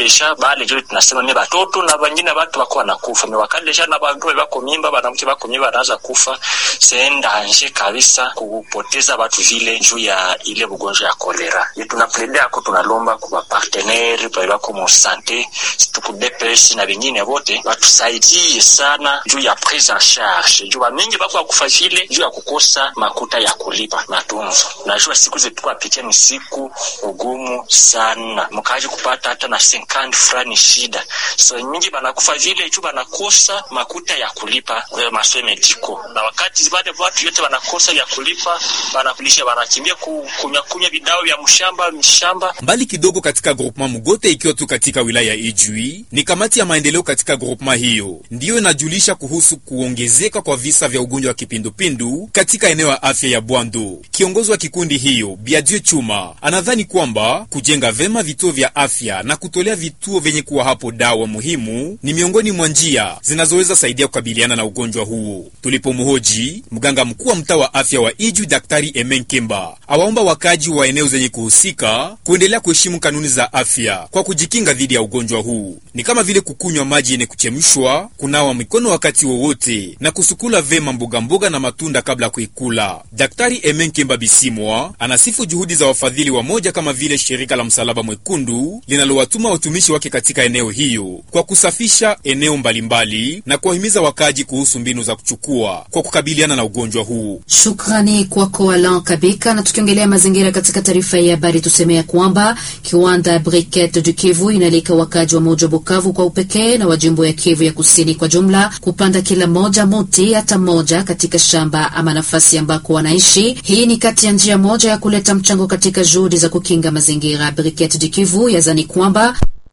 deja bale jo tunasema ni batoto na wengine watu wako wanakufa me wakati deja na bantu bako mimba banamke bako mimba wanaanza kufa c'est danger kabisa kupoteza watu vile juu ya ile bugonjwa ya kolera ye tunaplede ako tunalomba kwa partenaire pale bako mu sante tuku DPS na wengine wote watusaidie sana juu ya prise en charge juu mingi bako kufa vile juu ya kukosa makuta ya kulipa matunzo najua siku zetu tukapitia ni siku ugumu sana mkaji kupata hata na 50 fulani shida so mingi banakufa vile juu banakosa makuta ya kulipa masoe mediko na wakati bade watu yote banakosa ya kulipa banakulisha banakimbia kunywa kunywa vidao vya mshamba mshamba mbali kidogo katika groupement Mugote ikiwa tu katika wilaya ya Ijwi ni kamati ya maendeleo katika groupement hiyo ndiyo inajulisha kuhusu kuongezeka kwa visa vya ugonjwa wa kipindupindu katika eneo ya afya ya Bwando. Kiongozi wa kikundi hiyo Biadio Chuma anadhani kwamba kujenga vema vituo vya afya na kutolea vituo vyenye kuwa hapo dawa muhimu ni miongoni mwa njia zinazoweza saidia kukabiliana na ugonjwa huo. Tulipomhoji mganga mkuu wa mtaa wa afya wa Ijwi, Daktari Emen Kemba, awaomba wakaji wa eneo zenye kuhusika kuendelea kuheshimu kanuni za afya kwa kujikinga dhidi ya ugonjwa huu, ni kama vile kukunywa maji yenye kuchemshwa, kunawa mikono wakati wowote na kusukula vema mboga mboga na matunda kabla ya kuikula. Daktari Emen Kemba Bisimwa anasifu juhudi za wafadhili wa moja kama vile shirika la Msalaba Mwekundu linalowatuma watumishi wake katika eneo hiyo kwa kusafisha eneo mbalimbali na kuwahimiza wakaji kuhusu mbinu za kuchukua kwa kukabiliana na ugonjwa huu. Shukrani kwako Alan Kabika. Na tukiongelea mazingira katika taarifa ya habari, tusemea kwamba kiwanda Briquette du Kivu inalika wakaji wa moja Bukavu kwa upekee na wajimbo ya Kivu ya kusini kwa jumla kupanda kila moja muti hata moja katika shamba ama nafasi ambako wanaishi. Hii ni kati ya njia moja ya kuleta mchango katika juhudi za kukinga mazingira. Briquette du Kivu yazani kwamba